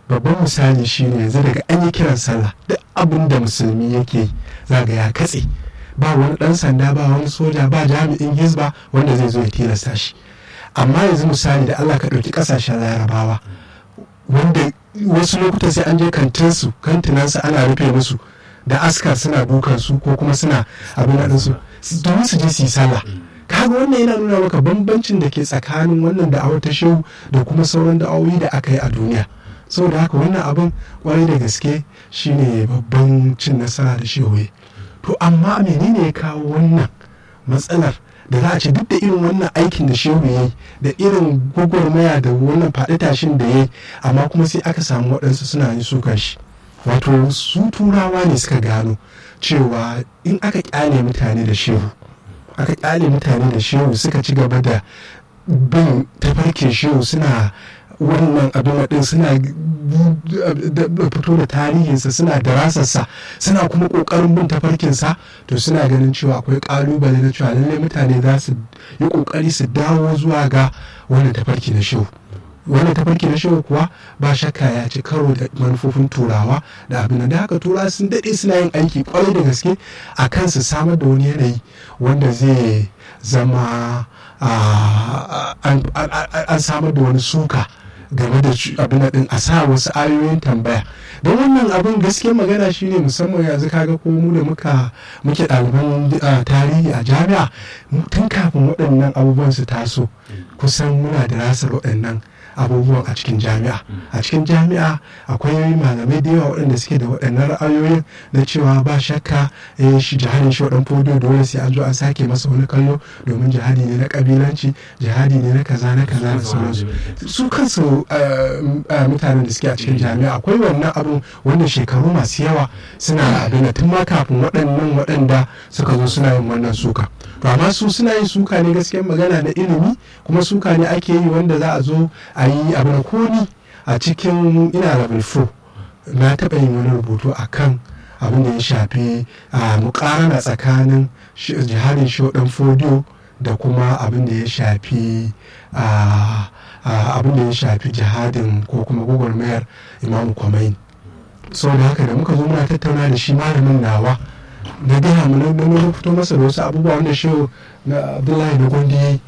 babban misali shine yanzu daga an yi kiran sallah duk abin da musulmi yake za ga ya katse ba wani dan sanda ba wani soja ba jami'in hizba wanda zai zo ya tilasta shi amma yanzu misali da allah ka ɗauki ƙasashen larabawa wanda wasu lokutan sai an je kantinsu kantinansu ana rufe musu da askar suna dukan su ko kuma suna abin da su domin su je su yi sallah kaga wannan yana nuna maka bambancin da ke tsakanin wannan da'awar ta shehu da kuma sauran da'awoyi da aka yi a duniya saboda haka wannan abin kwarai da gaske shine babban cin nasara da shehu to amma menene ya kawo wannan matsalar da za a ce duk da irin wannan aikin da shehu ya yi da irin gwagwarmaya da wannan faɗi tashin da ya yi amma kuma sai aka samu waɗansu suna yin sukan shi wato su turawa ne suka gano cewa in aka kyale mutane da shehu aka kyale mutane da shehu suka ci gaba da bin tafarkin shehu suna wannan abin din suna fito da tarihinsa suna da rasarsa suna kuma kokarin bin tafarkinsa to suna ganin cewa akwai kalubale na cewa lallai mutane za su yi kokari su dawo zuwa ga wannan tafarki na shehu wannan tafarki na shehu kuwa ba shakka ya ci karo da manufofin turawa da abin da haka turawa sun daɗe suna yin aiki kwarai da gaske a kan su samar da wani yanayi wanda zai zama an samar da wani suka game da abin din a sa wasu ayoyin tambaya don wannan abin gaske magana shine musamman yanzu kaga ko mu da muka muke ɗaliban tarihi a jami'a tun kafin waɗannan abubuwan su taso kusan muna da rasar waɗannan abubuwan a cikin jami'a a cikin jami'a akwai malamai da yawa waɗanda suke da waɗannan ra'ayoyin na cewa ba shakka eh shi jihadin shi waɗan fodiyo dole sai an zo an sake masa wani kallo domin jihadi ne na kabilanci jihadi ne na kaza na kaza da sauransu su kansu mutanen da suke a cikin jami'a akwai wannan abun wanda shekaru masu yawa suna abin tun ma kafin waɗannan waɗanda suka zo suna yin wannan suka to amma su suna yin suka ne gaskiyar magana na ilimi kuma suka ne ake yi wanda za a zo a yi abin koni a cikin ina level 4 na taɓa yin wani rubutu a kan abin da ya shafi a mukarana tsakanin jihadin shodan fodiyo da kuma abin da ya shafi abin da ya shafi jihadin ko kuma gwagwarmayar imamu kwamain so da haka da muka zo muna tattauna da shi malamin nawa na gaya mu na fito masa da wasu abubuwa wanda shi na abdullahi na gondi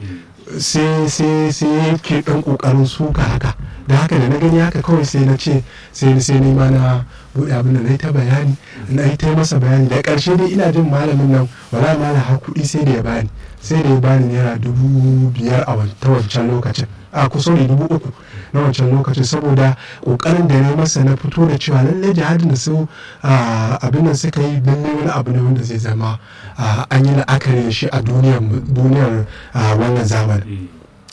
sai sai sai yake dan kokarin suka haka da haka da na gani haka kawai sai na ce sai sai ni ma na bude abin da na yi ta bayani na yi ta masa bayani da karshe dai ina jin malamin nan wala ma na har kuɗi sai da ya bani sai da ya bani naira dubu biyar a ta wancan lokacin a kusa da dubu uku na wancan lokacin saboda kokarin da na masa na fito da cewa lallai jihadin da su abin nan suka yi lallai wani abu ne wanda zai zama an yi la'akari da shi a duniyar wannan zamani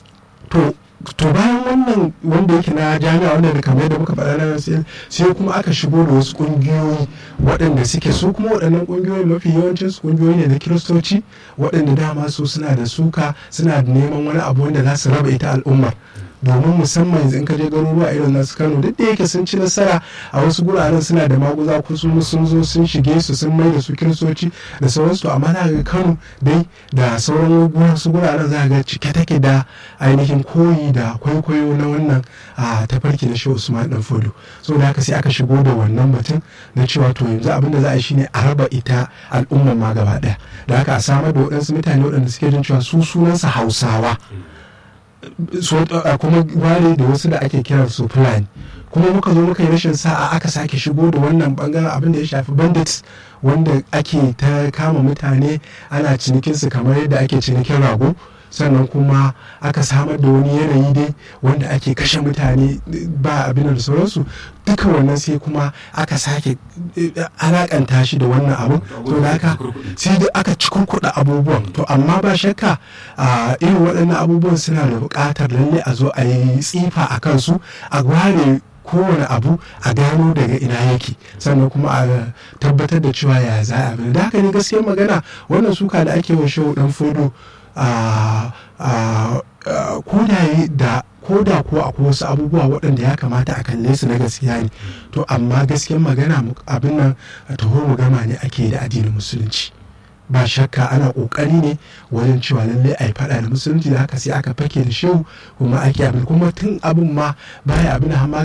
to to bayan wannan wanda yake na jami'a wanda da kamar yadda muka faɗa na sai kuma aka shigo da wasu ƙungiyoyi waɗanda suke su kuma waɗannan ƙungiyoyi mafi yawancin su ƙungiyoyi ne na kiristoci waɗanda dama su suna da suka suna da neman wani abu wanda za su raba ita al'ummar domin musamman yanzu in ka je garuruwa irin nasu kano duk da yake sun ci nasara a wasu guraren suna da maguza kusan sun zo sun shige su sun mai da su kiristoci da sauransu amma na ga kano dai da sauran wasu guraren za ga cike take da ainihin koyi da kwaikwayo na wannan a tafarki na shehu usman dan fodo so da haka sai aka shigo da wannan batun na cewa to yanzu abin da za a yi shine a raba ita al'ummar ma gaba daya da haka a samar da waɗansu mutane waɗanda suke jin cewa su sunansa hausawa kuma ware da wasu da ake kiran su fulani kuma muka zo muka yi rashin sa'a aka sake shigo da wannan bangaren abin da ya shafi bandits wanda ake ta kama mutane ana cinikinsu kamar yadda ake cinikin rago sannan kuma aka samar da wani yanayi dai wanda ake kashe mutane ba abin da sauransu duka wannan sai kuma aka sake alakanta shi da wannan abun to da haka sai da aka ci kurkuɗa abubuwan to amma ba shakka a irin waɗannan abubuwan suna da buƙatar lalle a zo a yi tsifa a kansu a ware kowane abu a gano daga ina yake sannan kuma a tabbatar da cewa ya za a da haka ne gaskiyar magana wannan suka da ake wa shehu dan fodo koda da koda ko akwai wasu abubuwa waɗanda ya kamata a kalle su na gaskiya ne to amma gaskiyar magana abin nan taho mu gama ne ake da addinin musulunci ba shakka ana kokari ne wajen cewa lallai a yi faɗa da musulunci da haka sai aka fake da shehu kuma ake abin kuma tun abin ma baya abin da